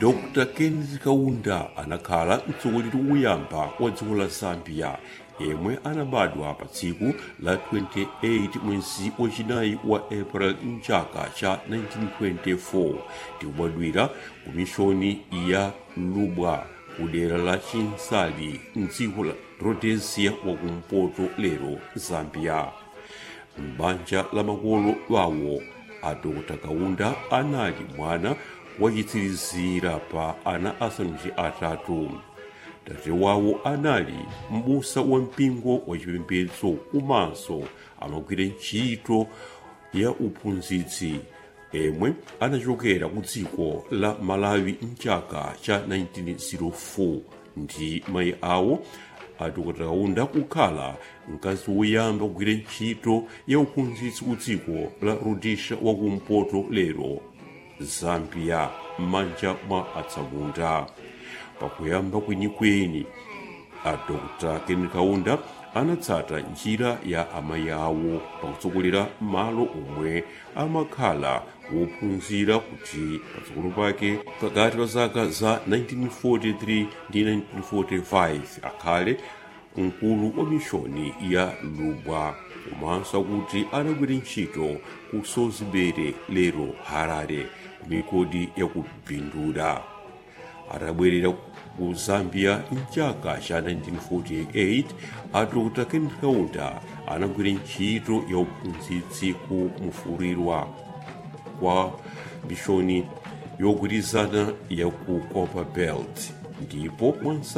dr kenneth kaunda anakhala mtsogoleri woyamba wa dziko la zambia yemwe anabadwa pa tsiku la 28 mwezi wachinayi wa april mchaka cha 1924 ndikubadwira ku mishoni ya lubwa ku dera la chinsali mdziko la rhodesia wakumpoto lero zambia m'banja la makolo wawo a dr kaunda anali mwana wachitsirizira pa ana asanu ndi atatu tate wawo anali m'busa wa mpingo wachipembedzo komanso amagwira ntchito ya uphunzitsi emwe anachokera ku dziko la malawi mchaka cha 1904 ndi mayi awo adokotera kaunda kukhala mkazi woyamba kugwira ntchito ya uphunzitsi ku dziko la rhodesia wakumpoto lero zambia m'manja mwa atsamunda pakuyamba kwenikweni a dr ken kaunda anatsata njira ya amayi awo pakutsogolera malo omwe amakhala wophunzira kuti patsogolo pake pakati pa zaka za 1943 ndi 1945 akhale mkulu wa mishoni ya lubwa komanso kuti anagwira ntchito ku sozibere lero harare ku mikodi ya kubvindula atabwerera ku zambia mchaka cha 1948 a dr ken kaunda anagwira ntchito ya uphunzitsi ku mufurirwa kwa mishoni yogwirizana ya ku copper belt ndipo mwansa